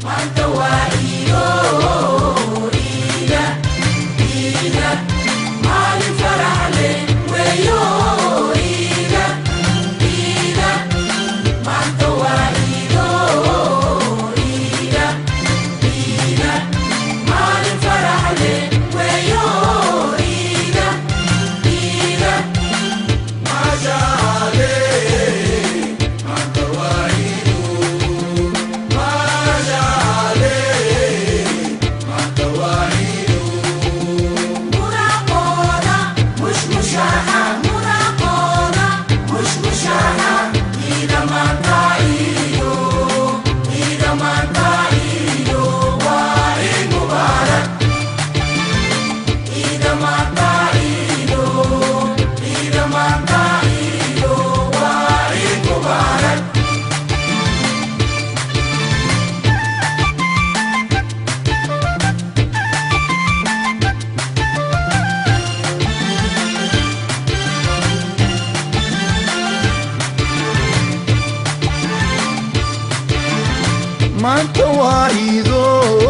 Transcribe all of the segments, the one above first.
maanta waa iido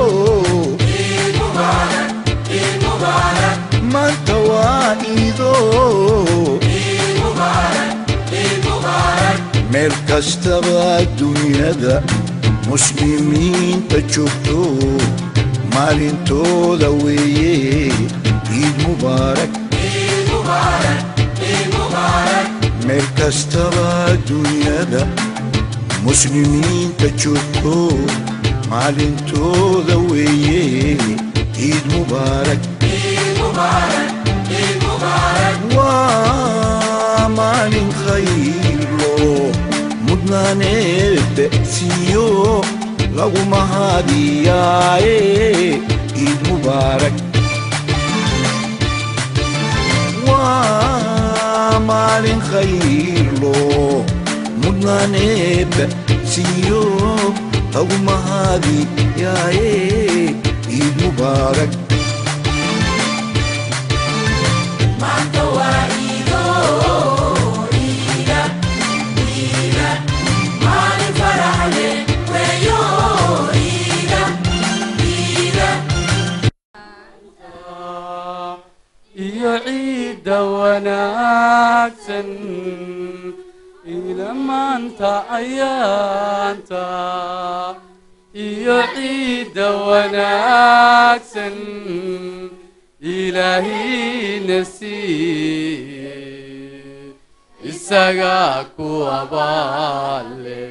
maanta waa iido meel kastaba dunyada muslimiinta joogto maalintooda weeye ciid mubaarak meel kastaba dunyada muslimiinta joogto maalintooda weeye ciid mubaarak waa maalin khaylo mudnaaneedda siiyo lagu mahadiyaaye ciid mubaarak waa maalin khaylo mudnaaneedda siiyo lagu mahadiyaaye ciid mubaarak iyo ciidda wanaagsan ila maanta ayaanta iyo ciidda wanaagsan ilaahina siiye isagaa ku abaale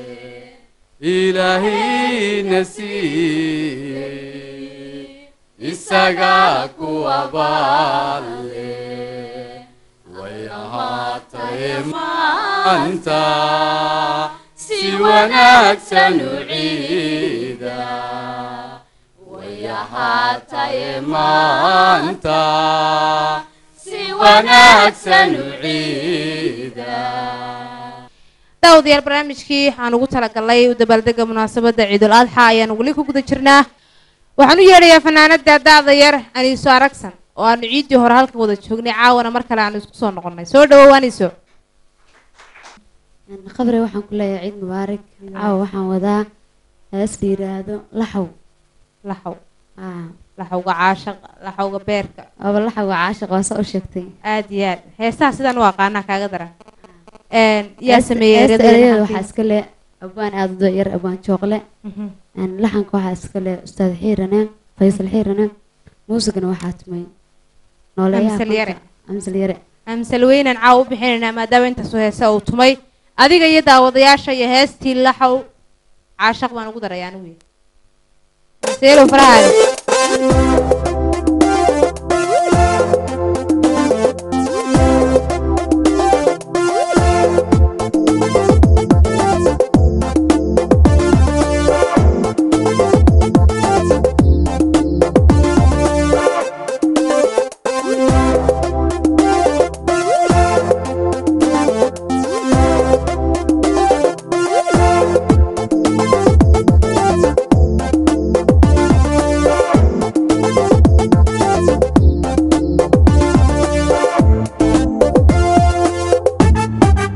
ilaahina siiye isagaa ku abaale way ahaataye maanta si wanaagsan u ciida way ahaataye maanta si wanaagsan u ciida daawadayaal barnaamijkii waxaan ugu talagalnay u dabaaldega munaasabadda ciidul adxa ayaan weli ku guda jirnaa waxaan u yeedhayaa fanaanada daada yar aniiso aragsan oo aanu ciiddii hore halkan wada joognay caawana mar kale aanu isku soo noqonnay soo dhawow aniiso khabre waxaan ku leeyahay ciid mubaarak caawa waxaan wadaa hees la yidhaahdo laxow laxow aa laxowga caashaq laxowga beerka aba laxowga caashiq waa saa u sheegtay aad iyo aad heesaha sidaan u aqaanaa kaaga daran yaa sameeyey heesta ereyada ereyada xafiis? waxaa iska le abwaan aada u yar abwaan jooqle Mhm. Een, laxanka waxaa iska le ustaad xiirane faysal xiirane muusigana waxaa tumay nooleeyaha Amsal yare. fanka. amsal yare amsal weynan caawa u bixinaynaa maadaama intaasoo heese uu tumay adiga iyo daawadayaasha iyo heestii laxow caashaq baan ugu daray anigu seelo farahaada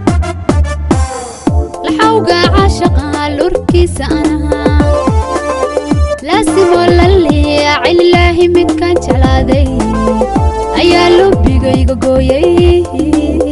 laxawga caashaqa lurkiisa anahaa laasimo laliya cililaahi midkaan jeclaaday ayaa lubigayga gooyay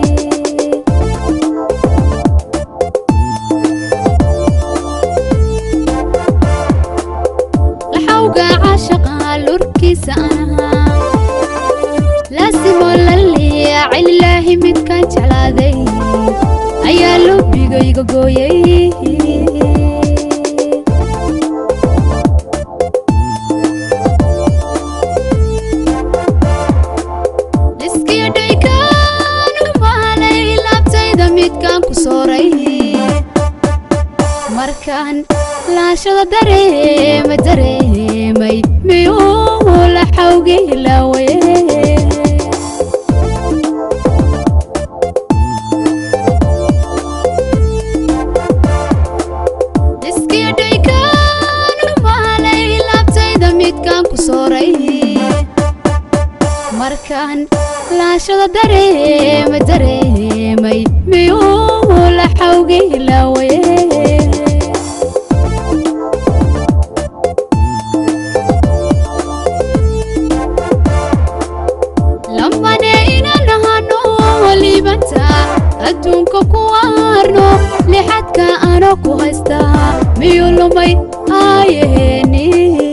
laxawga caashaqa lurkiisa anahaa laasimo laliya cililaahi midkaan jeclaaday ayaa lubigayga gooyay liskiyo dhaykaan maalay laabtayda midkaan ku sooray markaan laashada dareema dareemay miyuu la xawgay laawaye liskiyo dhaykaan maalay laabtayda midkaan ku sooray markaan laashada dareema dareemay miyuu la xawgay laawaye lambane inaan ahano walibanta adduunka ku arno lixadka ano ku haystaa miyuu lumay aayaheeni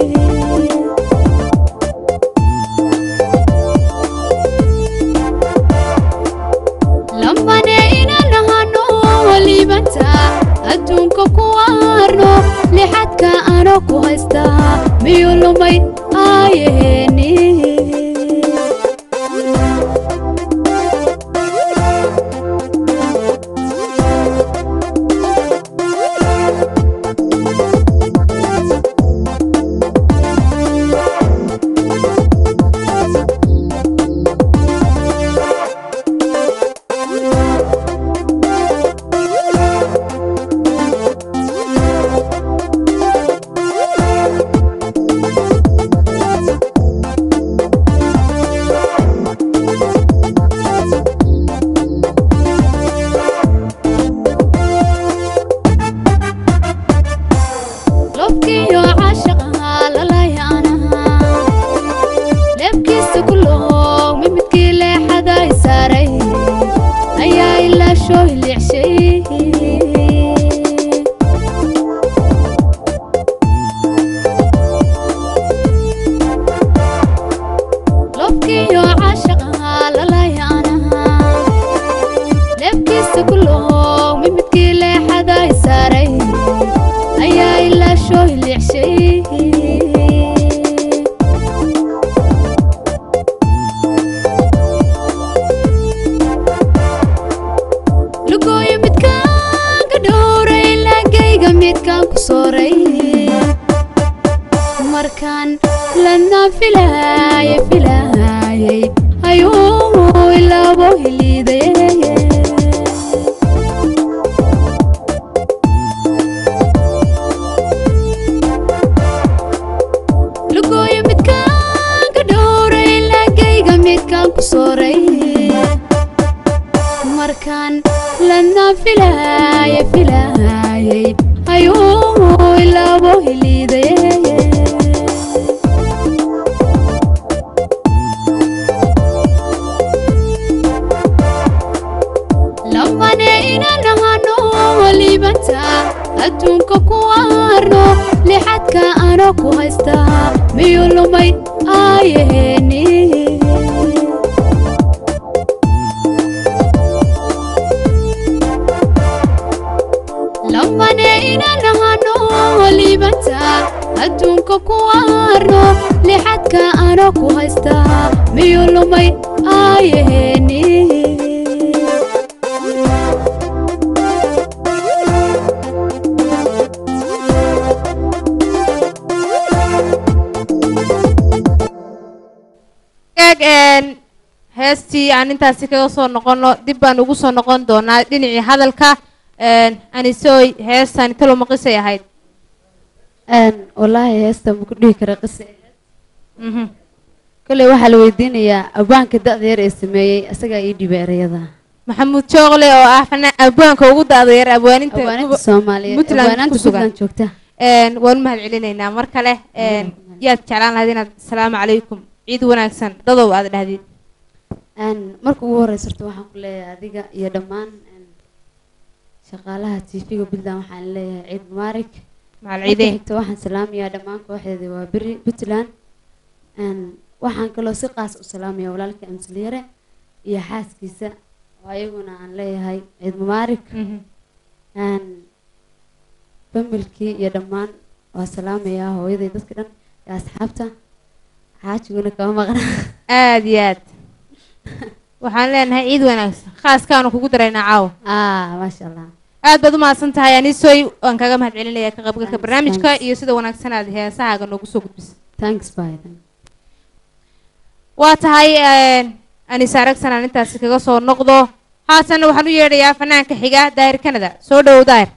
lambane inaan ahano walibanta adduunka ku arno lixadka ano ku haystaa miyuu lumay aayaheeni lobkiyo caashaqa lalaya anaha leebkiisa ku loog mimidkii leexaday saaray ayaa ilaa shoo hilicshay lobkiyo caashaqa lalaya anaha leebkiisa ku loog mimidkii leexaday saaray ayaa ilaa shoo hilicshay lugooyo midkaan ka dhowray laagayga midkaan ku sooray markaan lanaan filaaye filaayay ayuu ilaabo hiliidaye lugooyo midkaan ka dhowray laagayga midkaan ku sooray markaan lanaan filaaye filaayay ayuu ilaabo hiliidaye lambane inaan ahano walibanta adduunka ku arno lixadka ano ku haystaa miyuu lumay aayaheeni lambane inaan ahano walibanta adduunka ku arno lixadka ano ku haystaa miyuu lumay aayaheeni gaag een heestii aan intaasi kaga soo noqono dib baan ugu soo noqon doonaa dhinacii hadalka een anisooy heestan talo maqisay ahayd wallaahi heesta ma ku dhihi kara qise mhm kolley waxaa la weydiinayaa abaanka da-da yar ee sameeyey asagaa ii dhibay erayada maxamuud jooqle oo ah fanaan abwaanka ugu da-da yar abwaaninta abwaaninta soomaaliyeed Puntland abwaanaanta ku sugan. puntland joogta een, waan u mahad celinaynaa mar kale een, yaad jeclaan lahayd inaad asalaamu calaykum ciid wanaagsan dadow aad dhahdid Een, marka ugu horeysa horta waxaan ku leeyahay adiga iyo dhammaan een, shaqaalaha tv-ga puntland waxaan leeyahay ciid mubaarak macal marka ciideen xigta waxaan salaamayaa dhammaan kooxdeeda waa beri puntland Een, waxaan kaloo si qaas u salaamayaa walaalka amsaliyare iyo xaaskiisa oo ayaguna aan leeyahay ciid mubaarak Mhm. Een, familkii iyo dhammaan waa salaamayaa hooyaday dadka dhan iyo asxaabta xaajiguna kama maqna aad iyo aad waxaan leenahay ciid wanaagsan khaaskaanu kugu daraynaa caawa ah maasha allah aad baad u mahadsan tahay anisoy waan kaga mahad celinaya ka qaybgalka Thanks, barnaamijka thanks. iyo sida wanaagsan aad heesahaaga noogu soo gudbisa thanks biden waa tahay een, anise aragsan aan intaasi kaga soo noqdo haatanna waxaan u yeedhayaa fanaanka xiga daahir canada soo dhowow daahir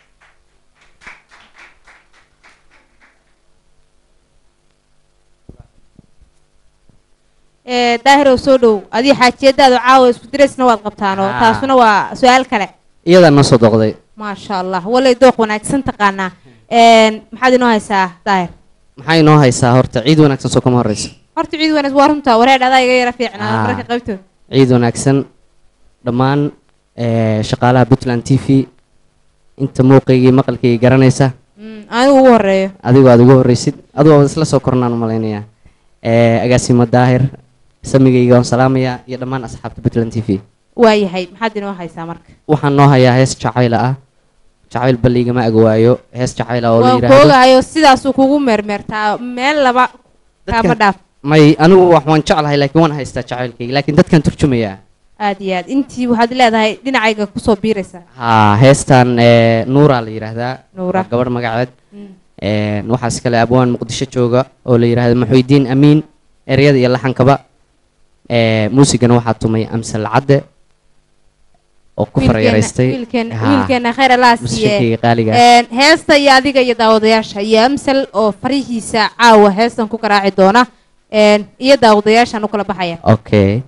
Ee, daahirow soo dhowow adii xaajiyadaadu caawa isku diraysna waad qabtaanoo Ah. taasuna waa su-aal kale iyadaa noo soo doqday maasha allah walay dooq wanaagsan taqaanaa Een, maxaad inoo haysaa daahir maxaa inoo haysaa horta ciid wanaagsan soo kama horeysa horta ciid wanaag waa runta wareer adaa iga yara fiicnaa Ah. mararka qaybtood ciid wanaagsan dhammaan eh, shaqaalaha puntland t v inta muuqaygii maqalkaygii garanaysa Mm, anigu ugu horeeyo adigu aad ugu horreysid adigu aad isla soo kornaan malaynayaa Eh, agaasimo daahir samigayga waan salaamayaa iyo dhammaan asxaabta puntland t v waayahay maxaad inoo haysaa marka waxaan noo hayaa hees jacayla ah jacayl balligama agwaayo hees jacayl ah oo la waan yidhaahdo koogahayo sidaasuu kugu meermeertaa meel laba kaama Dadka- dhaaf may anigu wax waan jeclahay laakiin waan haystaa jacaylkayga laakiin dadkan turjumayaa aad iyo aad intii waxaad leedahay dhinacayga kusoo biiraysaa haa heestan eh, nuura la yidhaahdaa Nuura. waa gabadh magaceed Mm. Een, waxaas kale abwaan muqdisho jooga oo la yidhaahdo maxuudiin amiin ereyada iyo laxankaba Ee, muusigana waxaa tumay amsal cadde oo ku Wiilkeena- farayaraystay wiilkeena Haa, wiilkeena khayr allah siiye muusikayga qaaliga Een, heesta iyo adiga iyo daawadayaasha iyo amsal oo farihiisa caawa heestan ku garaaci doona Een, iyo daawadayaashaan u kala baxaya okay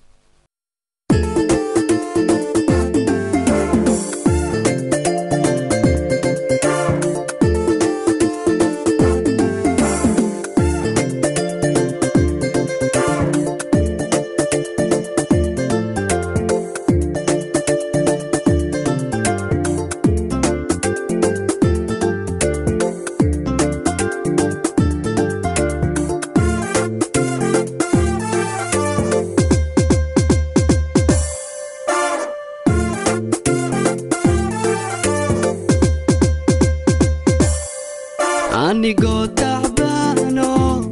anigoo tacbaano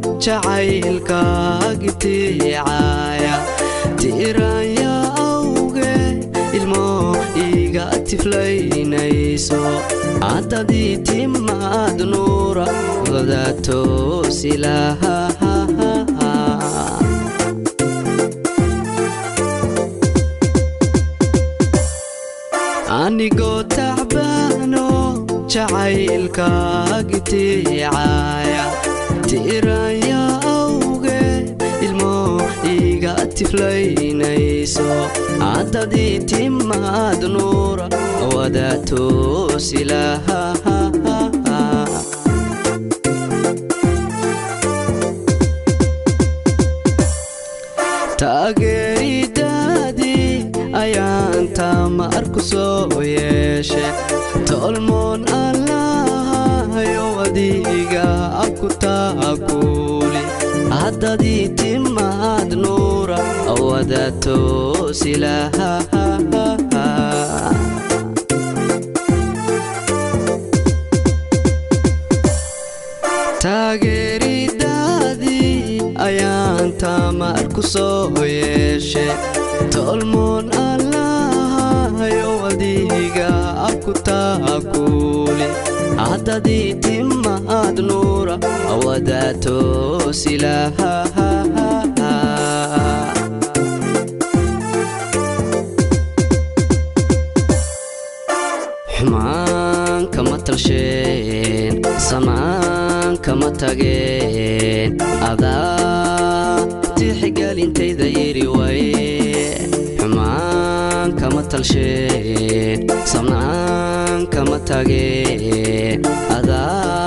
jacaylkaagitiicaya tiiraanya awge ilmo iga tiflaynayso haddadii timaad nuura wadaatoosilaha anigoo tacbaano jacaylkaagitiicaya tiiraanya awge ilmo iga tiflaynayso haddadii timaad nuura wadaatoosilaha taageeridaadii ayaan tamar ku soo yeeshe tolmoon allahayo adiga aku taakuli haddadii timaad nuura wadaatoosilaha taageeridaadii ayaan tamar ku soo yeeshe tolmoon allahayo adiga aku taakuli haddadii timaad nuura wadaatoosilaha xumaan kama talsheen samaan kama tageen adaa tixgelintayda yiri waye xumaan kama talsheen samaan kama tageen adaa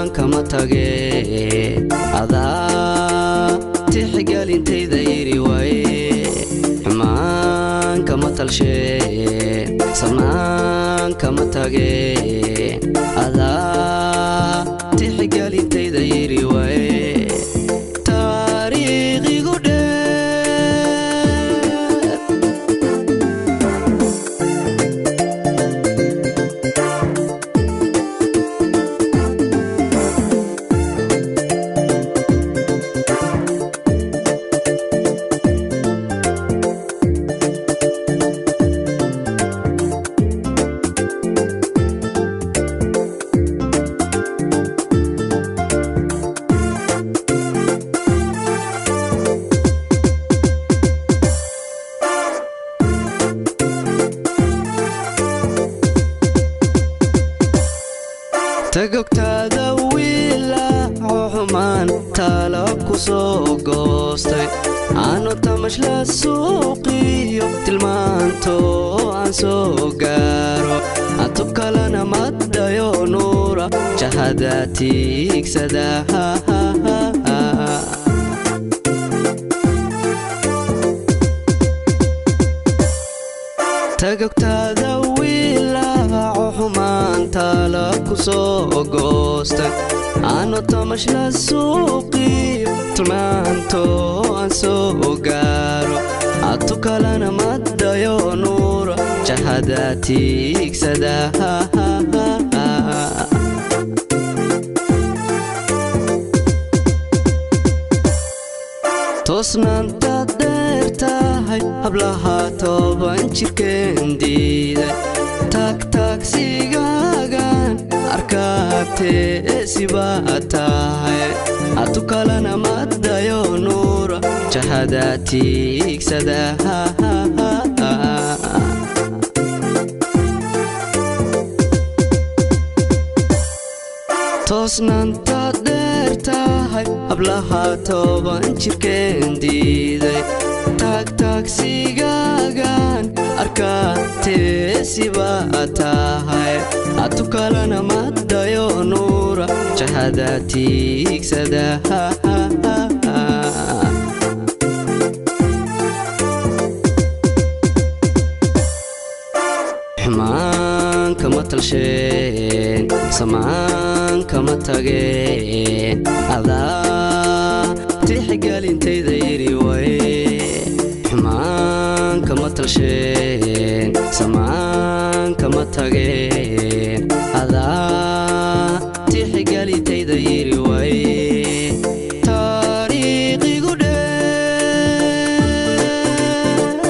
xumaan kama tageen adaa tixgelintayda yiri waaye xumaan kama talsheen samaan kama tageen adaa tixgelintayda yiri waaye taariikhigu dheer tagogtaada wiila xumaan taalab ku soo goostay aanu tamash la suuqiyo tilmaanto aan soo gaaro atu kalena maddayo nuura jahada tiigsada tagogtaada wiilaaco xumaan taalab ku soo goostay aanu tamash la suuqiyo tilmaanto aan soo gaaro atu kalena maddayo nuura jahada tiigsada toosnaantaad dheer tahay hablaha toban jirkeen diiday taagtaagsigaagan arkaatee sibaa tahay atu kalena maddayo nuura jahada tiigsada toosnaantaad dheer tahay hablaha toban jirkeen diiday taagtaagsigaagan arkaatee sibaa tahay atu kalena maddayo nuura jahada tiigsada xumaan kama talsheen samaan kama tageen adaa tixgelintayda yiri waye xumaan kama talsheen samaan kama tageen adaa tixgelintayda yiri waye taariikhigu dheer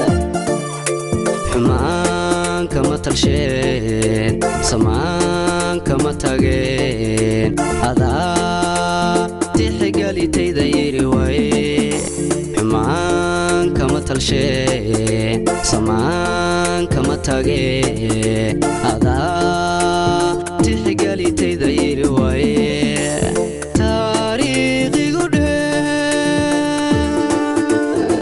xumaan kama talsheen samaan kama tageen adaa tixgelintayda yiri waaye xumaan kama talsheen samaan kama tageen adaa tixgelintayda yiri waaye taariikhigu dheer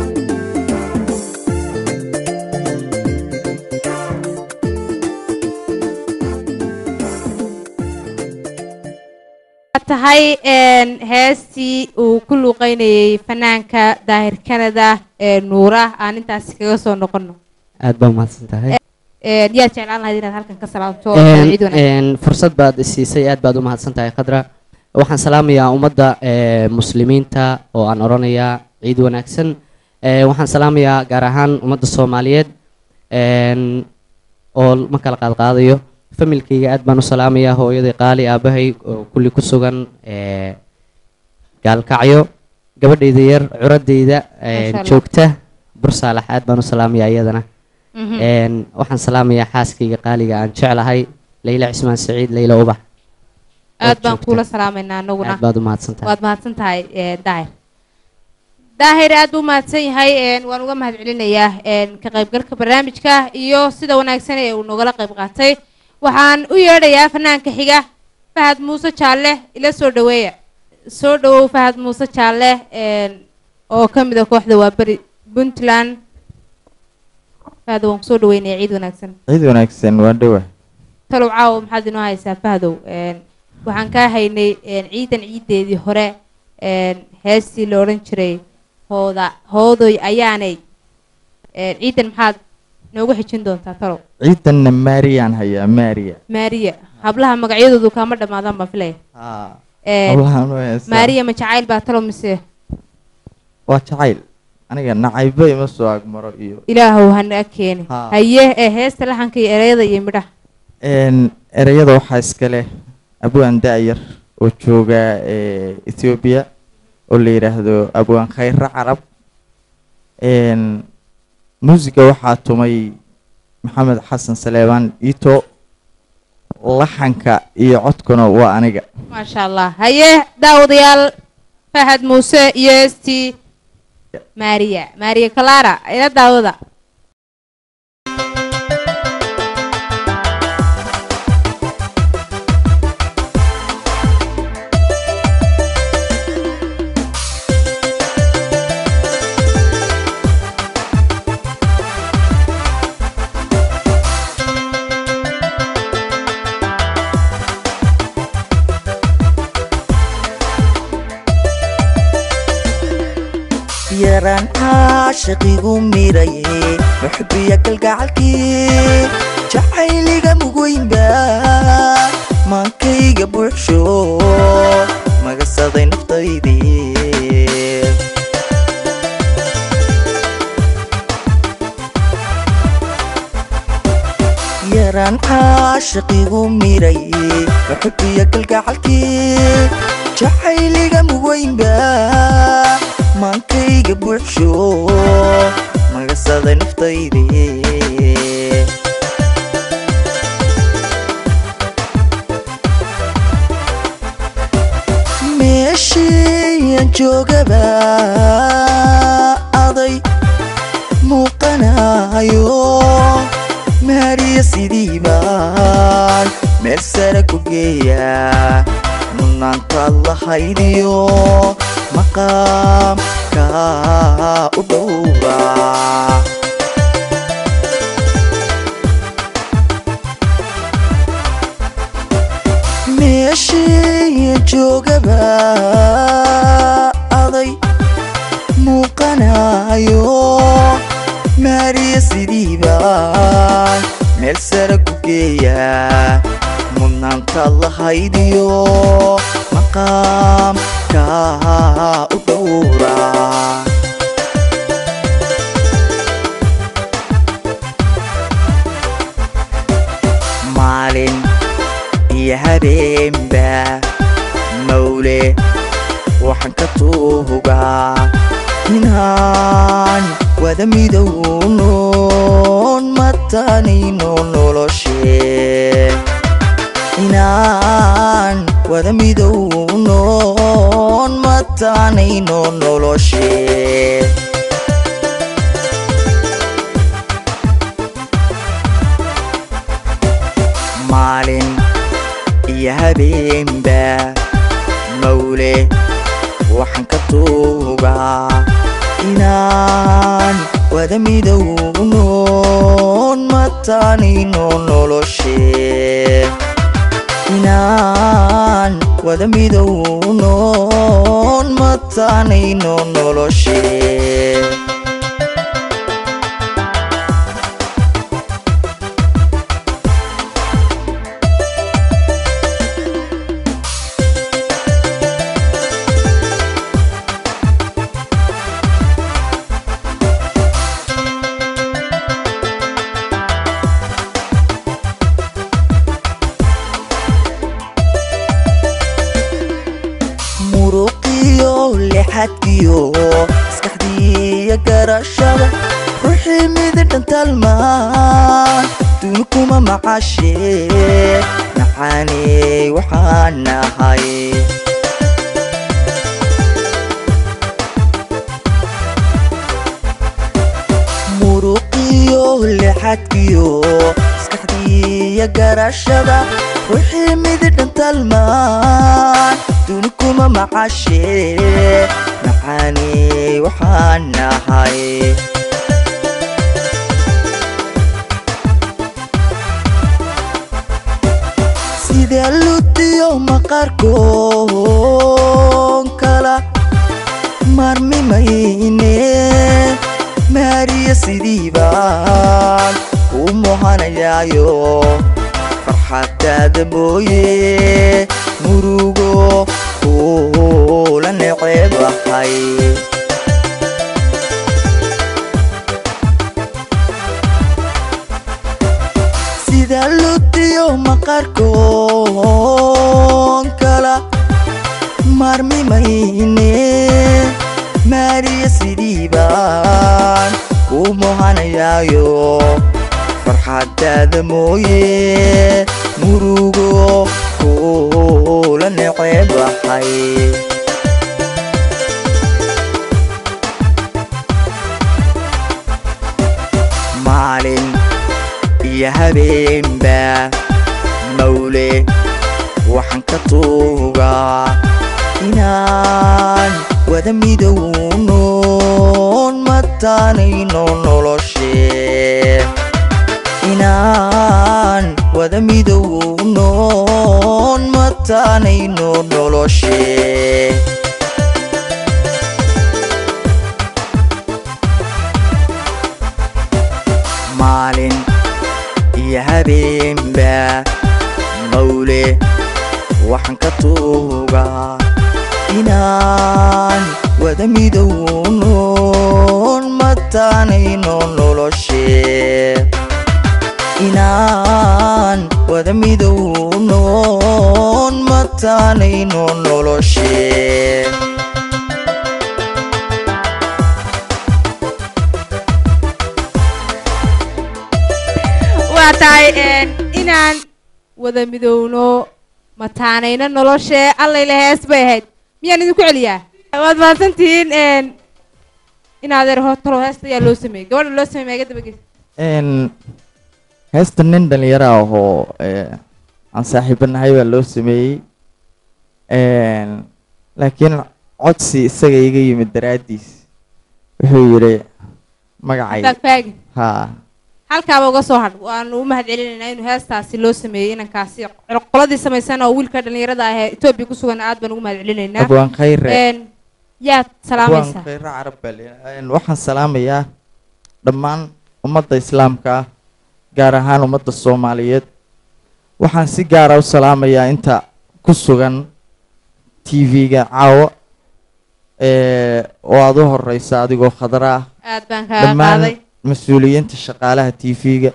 tahay een, heestii uu ku luuqeynayay fanaanka daahir canada ee nuura aan intaasi kaga soo noqono aad baa umahadsan tahay Een, yaad jeclaan lahayd inaad halkan ka salaamto Een, ciid wanaagsan een, fursad baad isiisay aad baad u mahadsan tahay khadra waxaan salaamayaa ummadda ee, muslimiinta oo aan odhanayaa ciid wanaagsan Ee, waxaan salaamayaa gaar ahaan ummadda soomaaliyeed een, oo ma kala qaadqaadayo familkayga aad baan u salaamayaa hooyaday qaali aabahay oo kulli ku sugan ee, gaalkacyo gabadhayda yar curadayda ee, Masha Allah. joogta bursaalax aad baan u salaamayaa iyadana Mhm. Een, waxaan salaamayaa xaaskayga qaaliga aan jeclahay layla cismaan saciid layla ubax aad baan joogta. kuula salaamaynaa anaguna aad baad u mahadsan tahay waad mahadsan tahay ee, daahir daahir aad buu mahadsan yahay een, waan uga mahad celinayaa een, ka qaybgalka barnaamijka iyo sida wanaagsan ee uu nogala qayb qaatay waxaan u yeedhayaa fanaanka xiga fahad muuse jaalle ila soo dhaweeya soo dhawow fahad muuse jaalle een, oo ka mid a kooxda waa beri puntland fahad waan kusoo dhaweynaya ciid wanaagsan ciid wanaagsan waa dhowa talow caawa maxaad inoo haysaa fahdow een, waxaan kaa haynay een, ciidan ciideedii hore een, heestii la odhan jiray hooda hoodoy ayaanay een, ciidan maxaad noogu xijin doontaa talow ciidanna maariyaan hayaa maariya maariya hablaha magacyadoodu kaama dhammaadaan baan filaya Een, hablahan u heestaa. maariya ma jacayl baa talow mise waa jacayl aniga nacaybo ima soo agmaro iyo ilaahow hanaga keeni Haa. haye ee heesta laxanka iyo ereyada iyo midhaha Een, ereyada waxaa iska leh abwaan da'yar oo jooga ee, ethiopia oo la yidhaahdo abwaan khayre carab Een, muusiga waxaa tumay maxamed xasan saleebaan ito laxanka iyo codkuna waa aniga maasha allah haye daawadayaal fahad muuse iyo heestii maariya maariya clara ila daawada yaraan caashaqigu miraye muxbiya kalgacalkii jacayliga mugoynba maankayga buuxsho magasaday naftaydii yaraan caashaqigu miraye muxbiya kalgacalkii jacayliga mugoynba maankayga buuxsho magasaday naftaydii meeshiiyan joogaba aday muuqanayo maariya sidii baan meel sare ku geeya mudnaantaad lahaydiyo maqaamka u dhowra meeshii joogaba aday muuqanayo maariya sidii baan meel sare ku geeya mudnaanta lahaydiyo maqaamka u dhowra maalin iyo habeenba mawle waxaan ka tuugaa inaan wada midownoon matanayno noloshee inaan wada midownoon matanayno noloshee maalin iyo habeenba mawle waxaan ka tuugaa inaan wada midownoon matanayno noloshee inaan wada midownoon matanayno noloshee muruqiyo lixadkiyo maskaxdiiyo garashada ruuxii mididhan talmaan duni kuma macashee macaaney waxaan nahay muruqiyo lixadkiyo maskaxdiiyo garashada ruuxii mididhan talmaan duni kuma macashee macaaney waxaan nahay sida sida ludiyo maqaarkoon kala maarmimayne maariya sidii baan kuu muhanayaayo farxadaada mooye murugo kuula neceebahay sida ludiyo maqaarkoon kala maarmimayne maariya sidii baan kuu muhanayaayo farxadaada mooye murugo kuula neceebahay maalin iyo habeenba mawle waxaan ka tuugaa inaan wada midownoon mataanayno noloshee inaan wada midownoon mataanayno noloshee maalin iyo habeenba mawle waxaan ka tuugaa inaan wada midownoon mataanayno noloshee inaan wada midownoon mataanayno noloshee waa tahay een, inaan wada midowno mataanayno noloshee allayle hees bay ahayd miyaan idinku celiyaa waad mahadsantihiin een, in adeer hotalo heesta ayaa loo sameeyey gabadha loo sameeyey maaga dabageys n heesta nin dhalinyaro ah oo eh, aan saaxiibanahay baa loo sameeyey n laakiin codsi isaga iga yimid daraaddiis wuxuu yidhi magacay faagfaagi ha halkaaba uga soo hadh waanu u mahad celinaynaa inuu heestaasi loo sameeyey inankaasi qoladii samaysan oo wiilka dhalinyarada ah ee etoobiya ku sugan aad baan ugu mahad celinaynaa abwaan khayre Een, yaad salaamaysaa abwaan khayre carab baa leeyahay. Een, waxaan salaamayaa dhammaan ummadda islaamka ah gaar ahaan ummadda soomaaliyeed waxaan si gaara u salaamayaa inta ku sugan tv-ga caawa ee oo aada u horeysa adigoo khadra ah aad baan kaaga dhammaan qaaday mas-uuliyiinta shaqaalaha tv-ga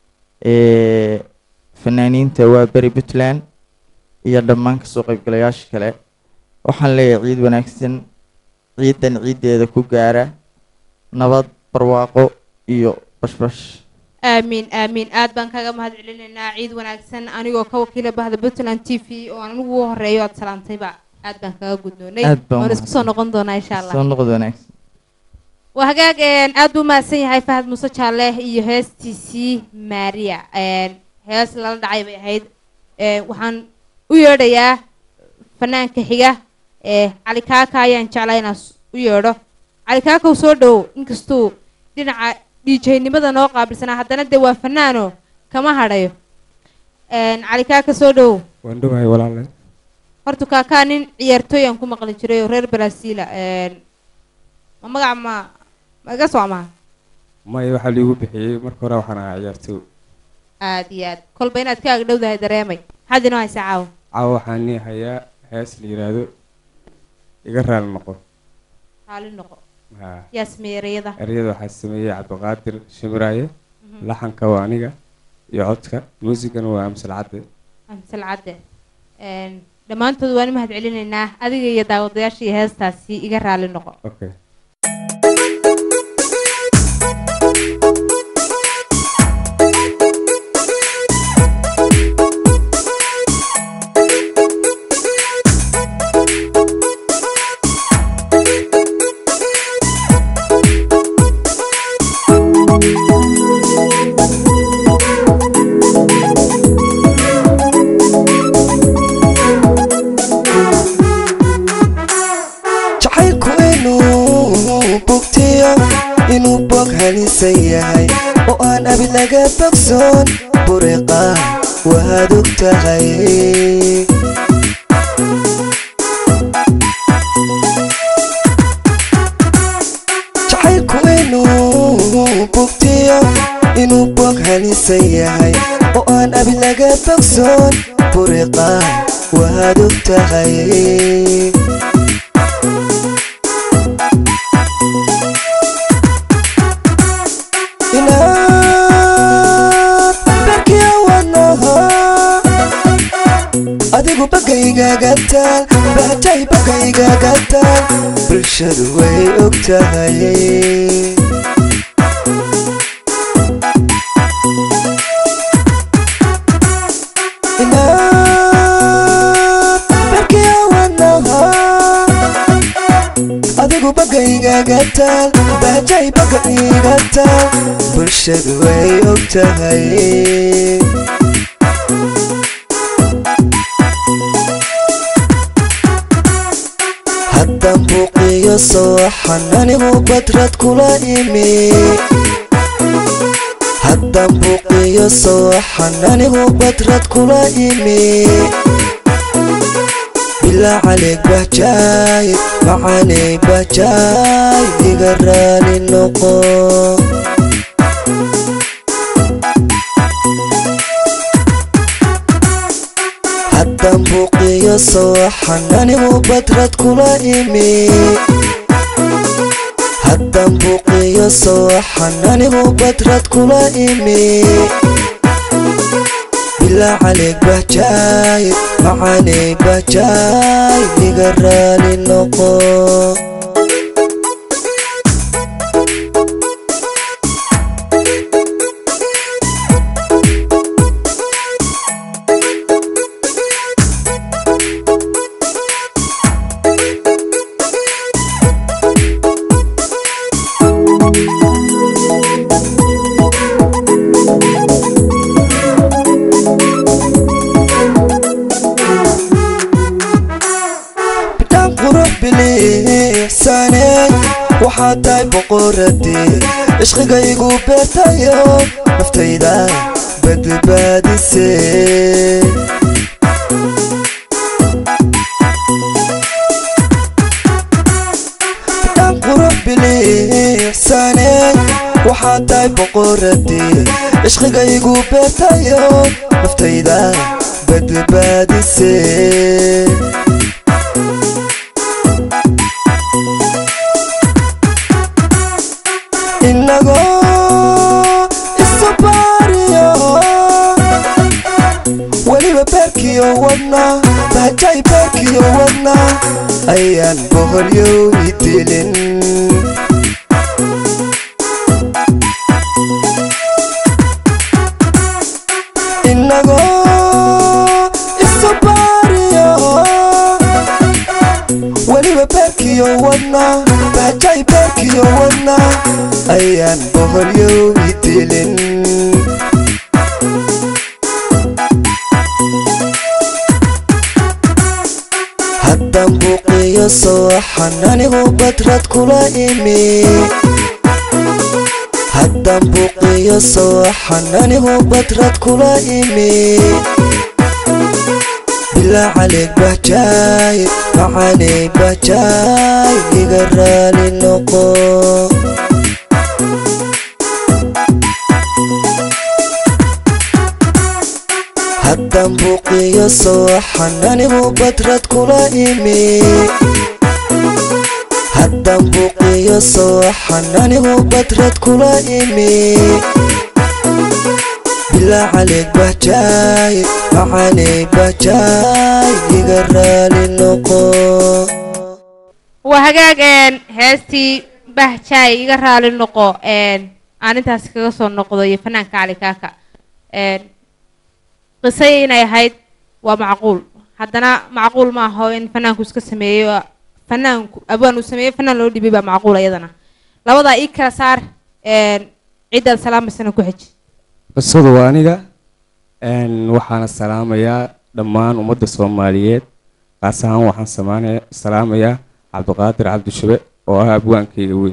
ee fanaaniinta waa beri puntland iyo dhammaan kasoo qaybgalayaasha kale waxaan leeyahay ciid wanaagsan ciidan ciiddeeda ku gaara nabad barwaaqo iyo bashbash aamiin aamiin aad baan kaga mahad celinaynaa ciid wanaagsan anigoo ka wakiila bahda puntland t v oo aan anigu ugu horeeyo aad salaantayba aad baan kaga gudnoonay Aad baan waan isku soo mahadsan. noqon doonaa insha allah soo noqod wanaagsan waa hagaag een, aad buu mahadsan yahay fahad muuse jaalle iyo heestiisii maria een, hees lala dhacay bay ahayd Een, waxaan u yeedhayaa fanaanka xiga ee cali kaaka ayaan jeclaa inaan s- u yeedho cali kaakaw soo dhowow inkastuu dhinaca dhiijaynimada noo qaabilsanaa haddana dee waa fanaano kama hadhayo Een, cali kaaka soo dhowow waan dhowahay walaale horta kaakaa nin ciyaartooy aan ku maqli jiray oo reer brasiila Een, ma magaca ma ma iga soo amaha maya waxaa liigu bixiyey marka hore waxaan ahaa ciyaartooy aad iyo aad kolba inaad ka agdhowdahay dareemay maxaad inoo haysaa caawa caawa waxaan nii hayaa hees la yidhaahdo iga raali noqo raali noqo ha yaa sameeyey ereyada ereyada waxaa sameeyey cabdiqaadir shimiraaye laxanka waa aniga iyo codka muusigana waa amsal cadde amsal cadde Een, dhammaantood waan u mahad celinaynaa adiga iyo daawadayaasha iyo heestaasi iga raali noqo okay jacaylku inuu bugtiyo inuu bog halisan yahay oo aan abid laga bogsoon buriqa waad og tahay baad og tahay inaad barkiya wadnaha adigu bagaygaga taal baatay bagaygaga taal bulshadu way og tahay inaad barkiya wadnaha adigu bagaygaga taal baatay bagayga taal bulshadu way og tahay haddan buuqiyo sooxan anigu badrad kula imi haddan buuqiyo sooxan anigu badrad kula imi bilaa caleeg bahjaay macaaney bahjaay iga raali noqo haddan buuqiyo sooxan anigu badrad kula imi haddan buuqiyo sooxan anigu badrad kula imi bilaa caleeg bahjaay macaaney bahjaay iga raali noqo bidhaan qurux biliixsaneed waxaad tahay boqoradii cishqigaygu beertayo naftayda badbaadisee bidhaan qurux biliixsaneed waxaad tahay boqoradii cishqigaygu beertayo naftayda badbaadisee inagoo isabaariyo weliba beerkiyo wadna bahjay beerkiyo wadna ayaan boholyowi dilin inagoo isabaariyo weliba beerkiyo wadna bahjay beerkiyo wadna ayaan boholyowi dilin haddan buuqiyo sooxan anigu badrad kula imi haddan buuqiyo sooxan anigu badrad kula imi bilaa caleeg bahjaay macaaney bahjaay iga raali noqo haddan buuqiyo sooxan anigu badrad kula imi haddan buuqiyo sooxan anigu badrad kula imi bilaa caleeg bahjaay macaaney bahjaay iga raali noqo waa hagaag een heestii bahjaay iga raali noqo een aan intaasi kaga soo noqdo iyo fanaanka cali kaaka een qisay inay ahayd waa macquul haddana macquul ma aho in fanaanku iska sameeyo fanaanku abwaan uu sameeyo fanaan loo dhibay baa macquul iyadana labadaa ii kala saar een ciddaad salaamaysana ku xeji qisadu waa aniga een, waxaana salaamayaa dhammaan ummadda soomaaliyeed qaas ahaan waxaan samaanaya salaamayaa cabdiqaadir cabdishube oo ah abwaankayga weyn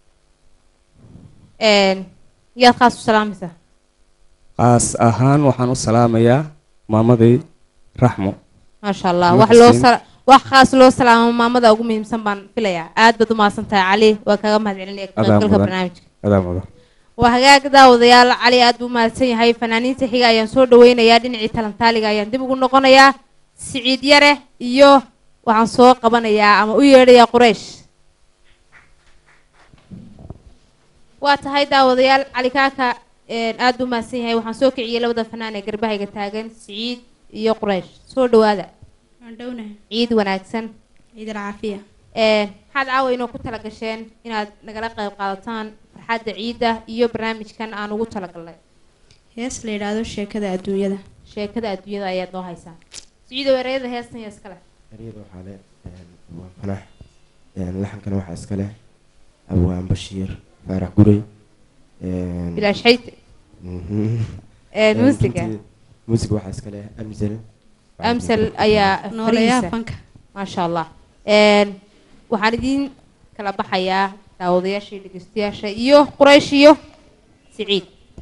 een yaad khaas u salaamaysaa qaas ahaan waxaan u salaamayaa maamaday raxmo maasha allah Nuur wax loo Xuseen. sala wax khaas loo salaamo maamada ugu muhiimsan baan filayaa aad baad u mahadsan tahay cali waa kaga mahad celinaya ka adaa qaybgalka mudan barnaamijka adaa mudan waa hagaag daawadayaal cali aad buu mahadsan yahay fanaaniinta xiga ayaan soo dhaweynayaa dhinacii talantaaliga ayaan dib ugu noqonayaa siciid yare iyo waxaan soo qabanayaa ama u yeedhayaa quraysh waa tahay daawadayaal cali kaaka aada u mahadsan yahay waxaan soo kiciyey labada fanaan ee garbahayga taagan siciid iyo quraysh soo dhawaada dhownahay ciid wanaagsan ciid alcaafiya maxaad caawa inoo ku tala gasheen inaad nagala qayb qaadataan farxadda ciidda iyo barnaamijkan aan ugu talagalnay hees la yidhaahdo sheekada adduunyada sheekada adduunyada ayaad noo haysaan siciidow ereyada heestan iyo iskale eryada waxaa le waa fanax laxankana waxaa iska leh abwaan bashiir faarax guray bilaash xayte muusiga muusiga waxaa iska leh amsal amsal ayaa Nooleeyaha farihiisa. fanka. maasha allah waxaan idiin kala baxayaa daawadayaasha iyo dhegeystayaasha iyo quraysh iyo siciid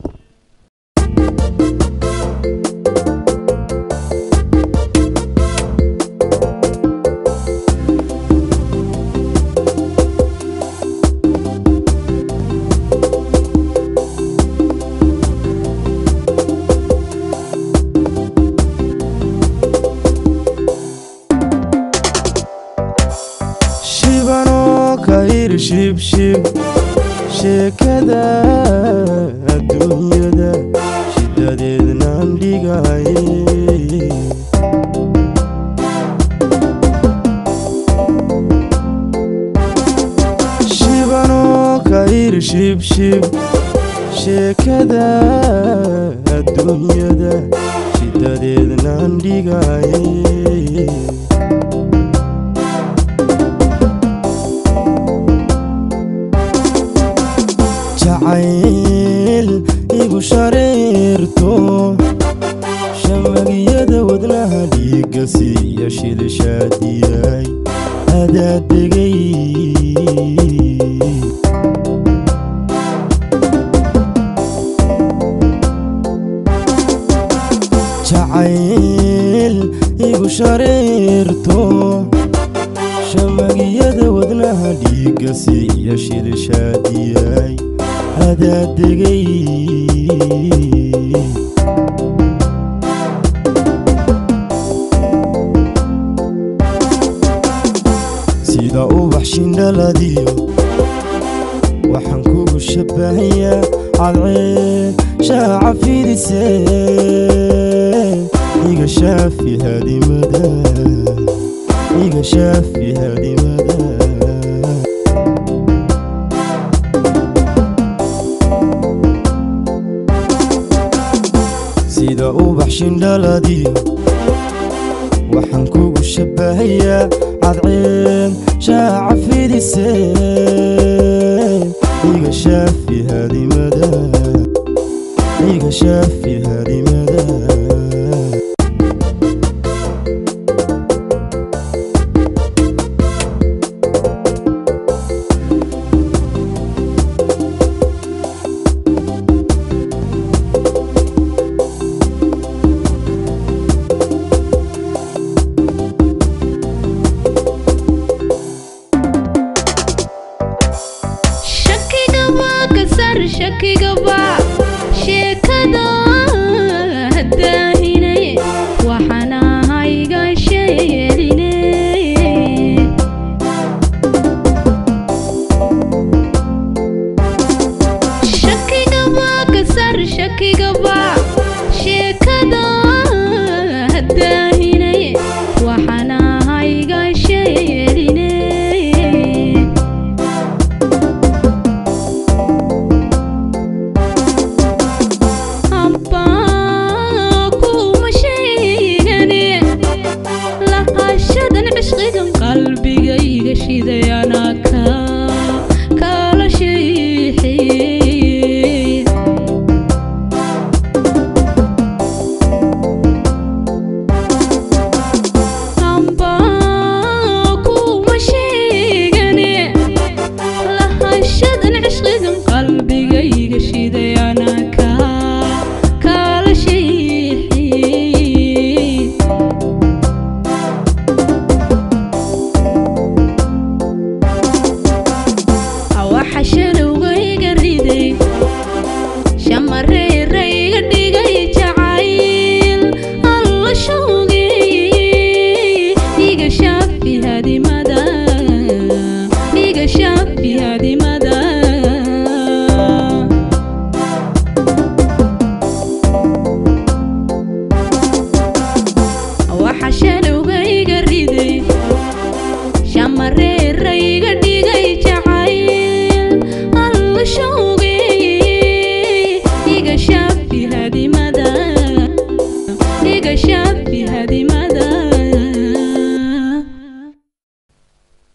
shibanoo kayr shibshib sheekada adduunyada shidadeednaan dhigaye shibanoo kayr shibshib sheekada adduunyada shidadeednaan dhigaye jacayl igu shareerto shamagiyada wadnaha dhiiga siiya shilishaadiyay adaa degay jacayl igu shareerto shamagiyada wadnaha dhiiga siiya shilishaadiyay adaa degay sida ubax shindhaladiyo waxaan kugu shabahayaa cadceed shaaca fidise iga shaafi hadimada iga shaafi hadimada sida ubax shindhaladiyo waxaan kugu shabahayaa cadceed shaaca fidise iga shaafi hadimada iga shaafi hadimada shakiga waa ka sar shakiga waa sheekada hadaahinay waxaan ahayga sheeline shakiga waa ka sar shakiga waa sheekada hadaahinay waxaan ahayga sheeline kuma sheegane laqashadan cishqigan qalbigayga shiday anaa ka kala sheexeye amba kuma sheegane lahashadan cishqigan qalbigayga shiday anaa ka kala sheexeye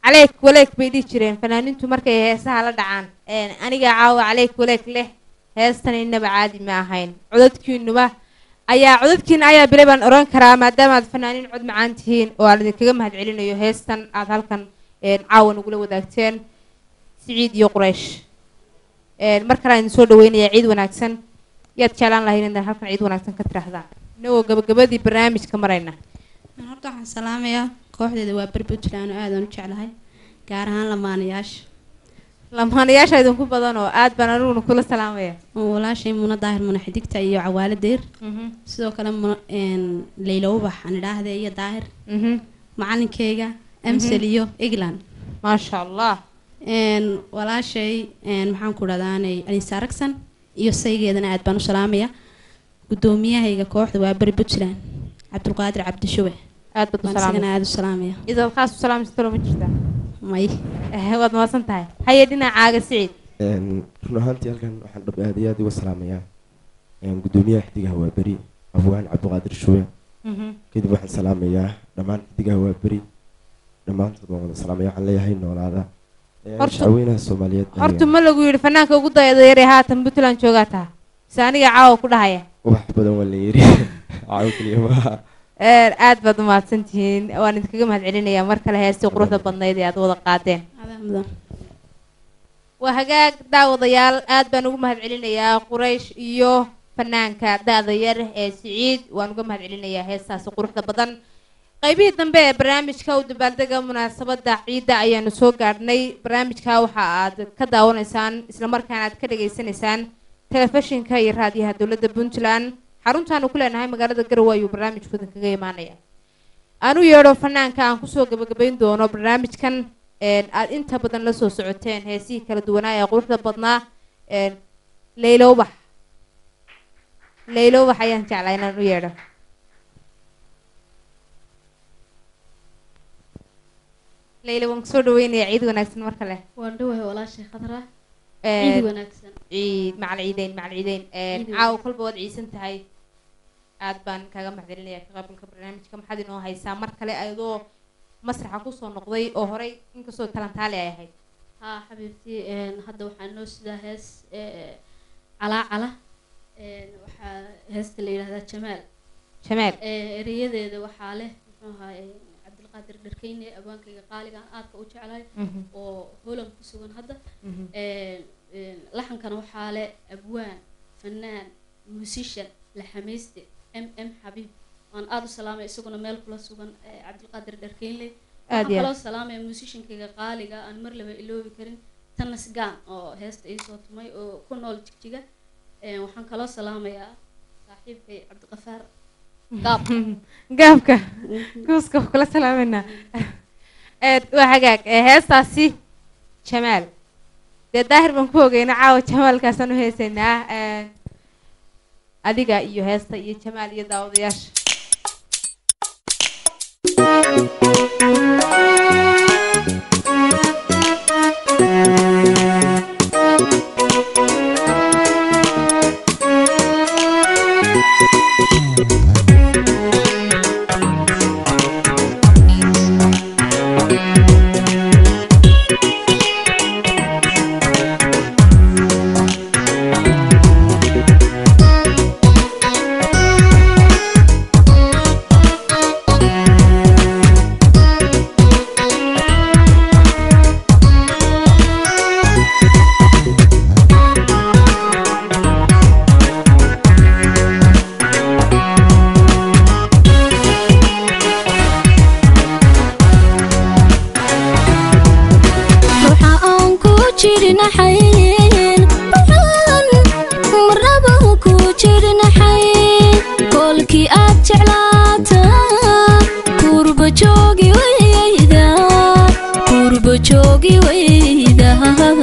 caleyk waleeg bay dhihi jireen fanaaniintu markay heesaha la dhacaan Een, aniga caawa caleyk waleeg leh heestan inaba caadi ma ahayn codadkiinuba ayaa codadkiina ayaa bilay baan oran karaa maadaama aad fanaaniin cod macaan tihiin oo aan idinkaga mahad celinayo heestan aad halkan een, caawa nagula wadaagteen siciid iyo quraysh Een, mar kale aan idin soo dhaweynayaa ciid wanaagsan yaad jeclaan lahayn inaad halkan ciid wanaagsan ka tirahdaan inagoo gabagabadii barnaamijka marayna Aan horta waxaan salaamayaa kooxdeeda waa beri puntland oo aadaan u jeclahay gaar ahaan lamaanayaasha lamaanayaasha idinku badan oo aad baan aniguna kula salaamaya oo walaashay muna daahir muna xidigta iyo cawaale deyr sidoo kale muna een, leyla ubax aan idhaahde iyo daahir macalinkeyga amsel iyo england maasha allah een, walaashay een, maxaan ku dhahdaanay anisa aragsan iyo saygeedana aad baan u salaamaya gudoomiyahayga kooxda waa beri puntland cabdulqaadir cabdishuwe aad baad u baan salaamay. isagana aad u salaamaya idaad khaas u salaamsatalo ma jirtaa may waad mahadsan tahay haye dhinacaaga siciid Een, run ahaantii halkan waxaan dhab aad iyo aad uga salaamayaa een, gudoomiyaha xidigaha waa beri afwaan cabdiqaadir shuwe Mhm. kadib waxaan salaamayaa dhammaan xidigaha waa beri dhammaantood waan wada salaamaya waxaan leeyahay noolaada Een, Horta- shacweynaha soomaaliyeed horta ma lagu yidhi fanaanka ugu dayada yar ee haatan puntland joogaa taha se aniga caawa ku dhahaya wax badan waa la yiri caawo keliya maaha Een, aad baad u mahadsan tihiin waan idinkaga mahad celinayaa mar kale heestii quruxda badnayd ee aad wada qaadeen waa hagaag daawadayaal aad baan ugu mahad celinayaa quraysh iyo fanaanka da-da yar ee siciid waan uga mahad celinayaa heestaasi quruxda badan qaybihii dambe ee barnaamijka u dabaaldega munaasabada ciidda ayaanu soo gaadhnay barnaamijka waxa aad ka daawanaysaan islamarkaana aad ka dhageysanaysaan telefishinka iyo raadiyaha dowladda puntland xaruntaanu ku leenahay magaalada garowe ayuu barnaamijku idinkaga imaanaya aan u yeedho fanaanka aan kusoo gabagabayn doono barnaamijkan een, aad inta badan la soo socoteen heesihii kala duwanaa ee quruxda badnaa een, leylo ubax leylo ubax ayaan jeclaa inaan u yeedho leylo waan kusoo dhaweynayaa ciid wanaagsan mar kale waan dhawahay walaashay khadra Een, ciid wanaagsan ciid macal ciideyn macal ciideyn Een, Ciid caawa wanaagsan. kolba waad ciisan tahay aad baan kaga mahadcelinayaa ka qaybgalka barnaamijka maxaad inoo haysaa mar kale adoo masraxa kusoo noqday oo horey inkastoo talantaali ay ahayd haa xabiibtii een, hadda waxaa noo sidaa hees ee, calaa cala een, waxaa heesta la yidhahdaa jamaal Jamaal. Ee, erayadeeda waxaa leh muxuu ahaay cabdilqaadir dharkeyne abaankayga qaaliga aan aadka u jeclahay Mhm. oo holan ku sugan hadda Mhm. Een, een, laxankana waxaa leh abwaan fanaan musician laxamayste m m xabiib waan aada u salaamay isaguna meel kula sugan ee, cabdilqaadir dharkeynle Aad waxaan iyo kaloo aad. salaamaya musiciankayga qaaliga aan mar laba iloobi karin tanas gaan oo heesta iisoo tumay oo ku nool jigjiga Een, waxaan kaloo salaamayaa saaxiibkay cabdiqafaar gaab gaabka kuuska waa kula salaameynaa Een, waa hagaag ee, heestaasi jamaal dee daahir baan ku ogeyna caawa jamaalkaasaan u heesaynaa Een, adiga iyo heesta iyo jamaal iyo daawadayaasha ruuxa aan ku jirnaxayn ruuxaan marnaba ku jirnaxayn koolkii aad jeclaata kurba joogi weyda kurba joogi weyda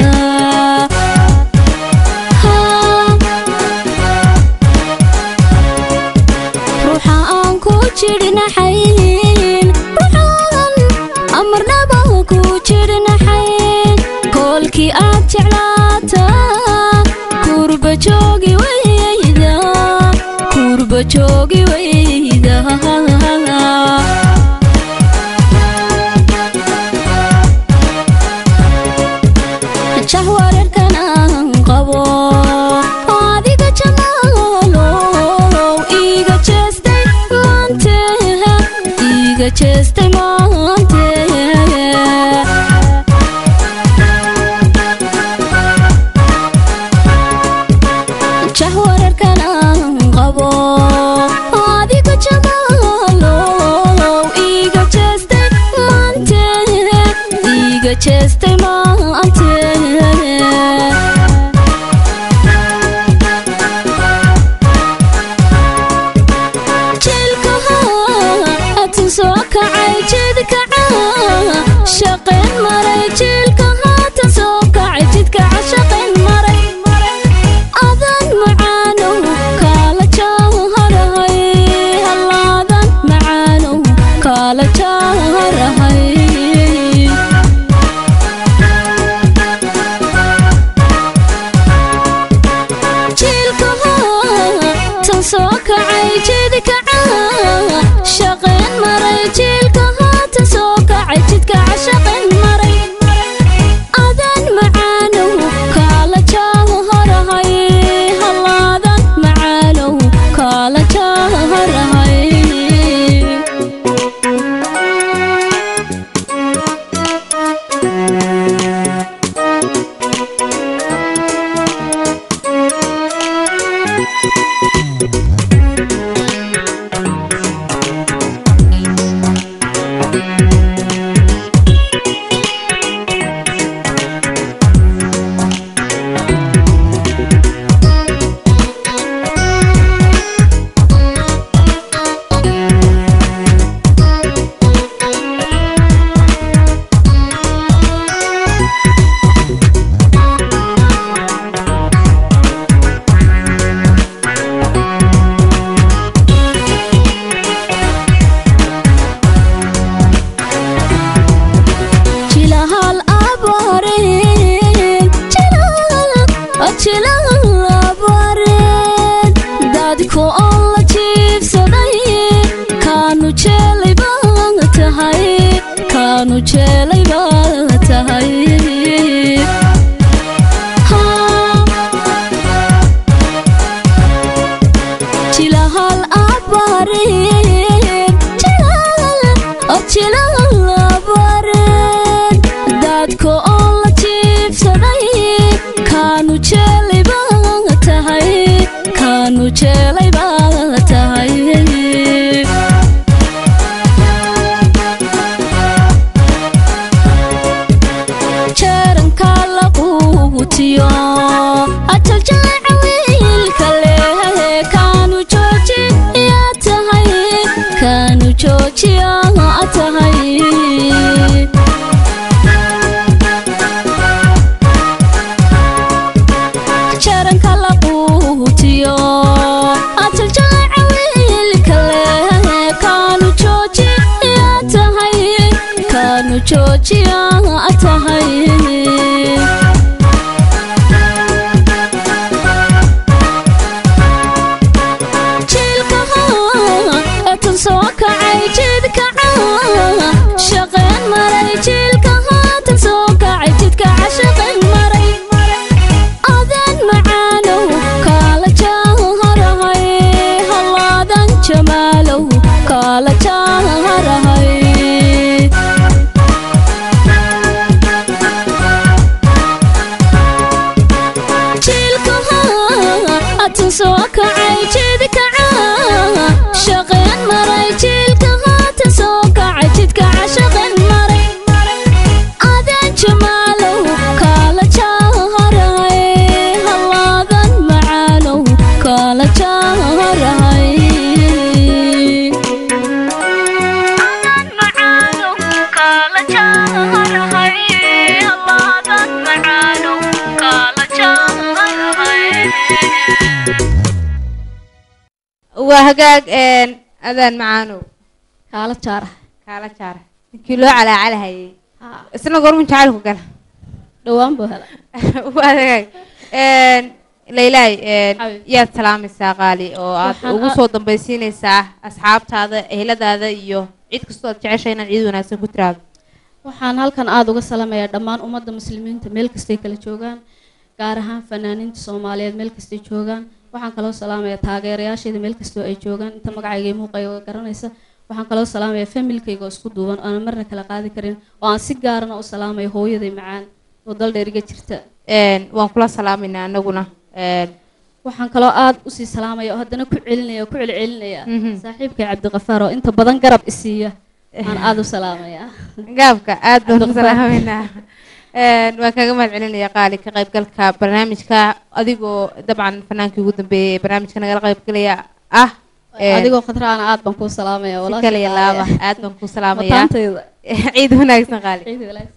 ruuxa aan ku jirnaxayn ruuxaan amarnaba ku jirnaxayn koolkii aad jeclaata kurba joogi weyda kurba joogi weyda iiga jeestay maante jahwararkan aan qabo adiga jamaalow iiga jeestay maante iiga jeestay maante jiilkahaatan soo kacay jidkaca shaqayn maray jiilka haatan soo kacay jidkaca shaqayn maray adan macaanow kaala jaaharahay hallaadan macaanow kaala jaaharahay jiilkahaatan soo kacay jidkaca shaqayn maray jiilka haatan soo kacay jidkaca shaqayn maray adan macaanow kaala jaaharahay hallaadan macaanow kaala jaaharahay jilahal abareen jilahal abareen dadku oo la jiibsaday kaanu jeelay baa tahay kaanu jeelay baa tahay jilahal abareen jilahal abareen dadku oo la jiibsaday kaanu jeelay baa tahay kaanu jeelay baa tahay jeeranka laquutiyo ajal jaaca wiilka leh kaanu jooji yaa tahay kaanu joojiya tahay jaranka laquutiyo ajal jaaca wiilka leh kaanu jooji yaa tahay kaanu joojiya tahay jiilkahaatan soo kacay jidkaca shaqayn maray jiilka haatan soo kacay jidkaca shaqayn maray adan macaanow kaala jaaharahay hallaadan jamaalow kaala jaaharahay jiilkahaatan soo kacay jidkaca shaqayn maray jiilka haatan soo kacay jidkaca shaqayn maray adan jamaalow kaala jaaharahay hallaadan macaanow kaala jaaharahay waa hagaag een, adaan macaanow kaala jaara kaala jaara ninkii loo calaacalahayay isna gormun jacaylku gala dhowaan buu hela waa hagaag een, laylaay een, yaad salaamaysaa qaali oo aad Waxaan ugu a- soo dambaysiinaysaa asxaabtaada eheladaada iyo cid kastoo aad jeceshay inaad ciid wanaagsan ku tiraado waxaan halkan aada uga salamayaa dhammaan ummadda muslimiinta meel kastay kala joogaan gaar ahaan fanaaniinta soomaaliyeed meel kastay joogaan waxaan kaloo salaamayaa taageerayaasheeda meel kastoo ay joogaan inta magacayga iyo muuqayga garanaysa waxaan kaloo salaamayaa familkayga oo isku duuban oo aan marna kala qaadi karin oo aan si gaarana u salaamayo hooyaday macaan oo dal dheer iga jirta waan kula salaamaynaa anaguna waxaan kaloo aad usii salaamaya oo haddana ku celinaya oo ku celcelinaya Mhm. saaxiibkay cabdiqafaar oo inta badan garab isiiya aan aad u salaamaya gaabka aad baan ku Cabdiqafaar. salaamaynaa Een, waan kaga mahad celinaya qaali ka qaybgalka barnaamijka adigoo dabcan fanaankii ugu dambeeyey ee barnaamijka nagala qaybgalaya ah Een, adigoo khatraana aad baan kuu salaamaya si walaasha kale iyo laaba qaaliya. aad baan kuu salaamayaa Mataantayda. ciid wanaagsan qaali Ciid wanaagsan.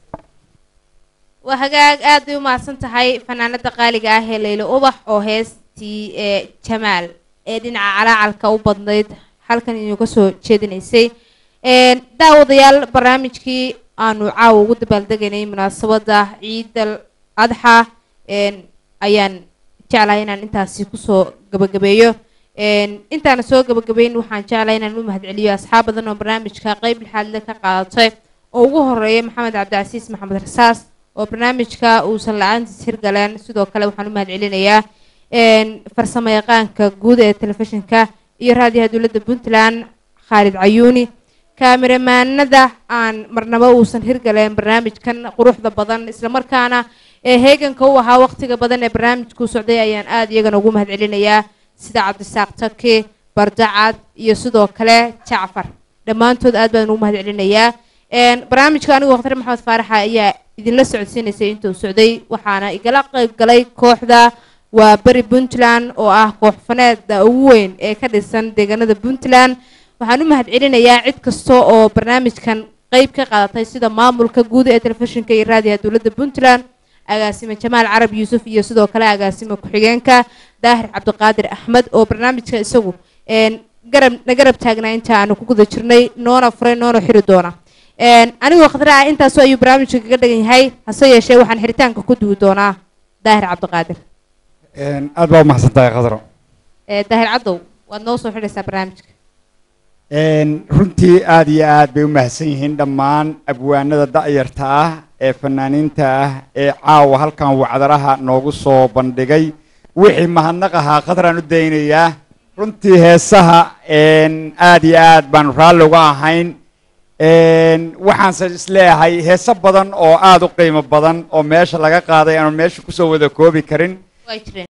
waa hagaag aad bay u mahadsan tahay fanaanada qaaliga ah ee leylo ubax oo heestii ee jamaal ee dhinaca calaacalka u badnayd halkan inuga soo jeedinaysay Een, daawadayaal barnaamijkii aanu caawa ugu dabaaldegaynay munaasabada ciidal adxa een, ayaan jeclahay inaan intaasi kusoo gabagabeeyo Een, intaana soo gabagabeyn waxaan jeclahay inaan u mahadceliyo asxaab badan oo barnaamijka qeyb lixaadle ka qaadatay oo ugu horeeya maxamed cabdicasiis maxamed rasaas oo barnaamijka uusan la-aantiis hirgaleen sidoo kale waxaan u mahadcelinayaa een, farsamo yaqaanka guud ee telefishinka iyo raadiyaha dowladda puntland khaalid cayuuni kaamiramanada aan marnaba uusan hirgaleen barnaamijkan quruxda badan islamarkaana ee heeganka u ahaa waqtiga badan ee barnaamijku socday ayaan aad iyagana ugu mahadcelinayaa sida cabdisaaq taki bardacad iyo sidoo kale jacfar dhammaantood aad baan ugu mahadcelinayaa Een, barnaamijka anigu wakhtar maxamed faaraxa ayaa idinla socodsiinaysay intuu socday waxaana igala qayb galay kooxda waa beri puntland oo ah koox faneeda ugu weyn ee ka dhisan deegaanada puntland waxaan u mahadcelinayaa cid kasta oo barnaamijkan qeyb ka qaadatay sida maamulka guud ee telefishinka iyo raadiyaha dowladda puntland agaasime jamaal carab yuusuf iyo sidoo kale agaasime ku-xigeenka daahir cabdiqaadir axmed oo barnaamijka isagu een, garab na garab taagnaa inta aanu ku guda jirnay noona furay noona xiri doona Een, anigoo khadra ah intaasoo ayuu barnaamijka kaga dhagan yahay hase yeeshee waxaan xiritaanka ku duwi doonaa daahir cabdiqaadir aad baa u mahadsan tahay khadro Ee, daahir cadow waad noo soo xidhaysaa barnaamijka runtii aad iyo aad bay u mahadsan yihiin dhammaan abwaanada da'yarta ah ee fanaaniinta ah ee caawa halkan wacdaraha noogu soo bandhigay wixii mahadnaq ahaa khadraan u daynayaa runtii heesaha een, aad iyo aad baan raalli uga ahayn een, waxaanse isleeyahay heeso badan oo aad u qiimo badan oo meesha laga qaaday aanu meesha kusoo wada koobi karin way jireen